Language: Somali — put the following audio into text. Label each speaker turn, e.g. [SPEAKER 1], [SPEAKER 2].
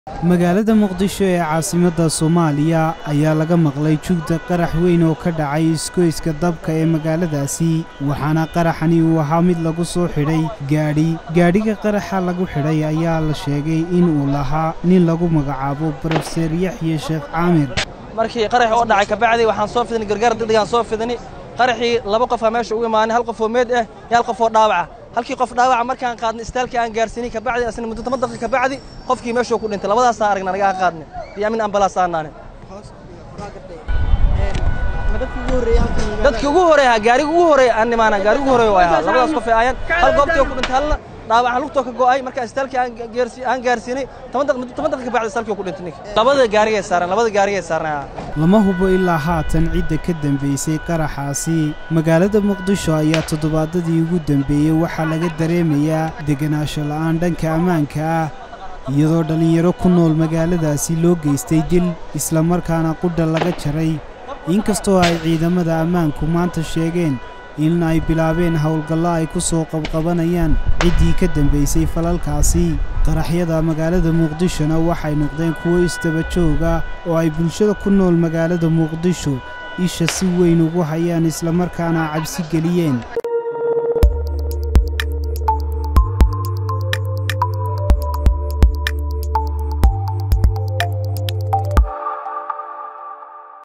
[SPEAKER 1] magaalada muqdisho ee caasimadda soomaaliya ayaa laga maqlay jugda qarax weyn oo ka dhacay iskoyska dabka ee magaaladaasi waxaana qaraxani uu ahaa mid lagu soo xidhay gaadhi gaadhiga qaraxa lagu xidhay ayaa la sheegay inuu lahaa nin lagu magacaabo brofeser yaxye sheekh caamir
[SPEAKER 2] markii qaraxii oo dhacay kabacdi waxaan soo fidinay gargaar degdegaan soo fidinay qaraxii laba qofaa meesha ugu imaanay hal qof oo meed ah iyo hal qof oo dhaawaca halkii qof dhaawaca markaan qaadnay istaalkii aan gaarsiinay kabacdi asna muddo toban daqiiqa kabacdi qofkii meeshuu ku dhintay labadaasaan aragnay anagaa qaadnay iyo amin ambalaas aannaane dadkii ugu horeeya gaariga ugu horeeya aan nimaana gaariga ugu horeeya waa ahaa labadaas qof ay aayaan hal goobtii ku dhintay halna dhaawaca lugtoo ka go'ay markaa istaalkii aan gaarsiinay toban daqiiqa kabacdi istaalkii ku dhintay ninka labada gaarigay saaran labada gaarigay saaran
[SPEAKER 1] lama hubo ilaa haatan cidda ka dambaysay qaraxaasi magaalada muqdisho ayaa toddobaadadii ugu dambeeyey waxaa laga dareemayaa degenaansho la'aan dhanka ammaanka ah iyadoo dhallinyaro ku nool magaaladaasi loo geystay dil islamarkaana qudha laga jaray inkastoo ay ciidamada ammaanku maanta sheegeen in ay bilaabeen howlgallo ay ku soo qabqabanayaan ciddii ka dambaysay falalkaasi qaraxyada magaalada muqdishona waxay noqdeen kuwo isdaba jooga oo ay bulshada ku nool magaalada muqdisho isha si weyn ugu hayaan islamarkaana cabsi geliyeen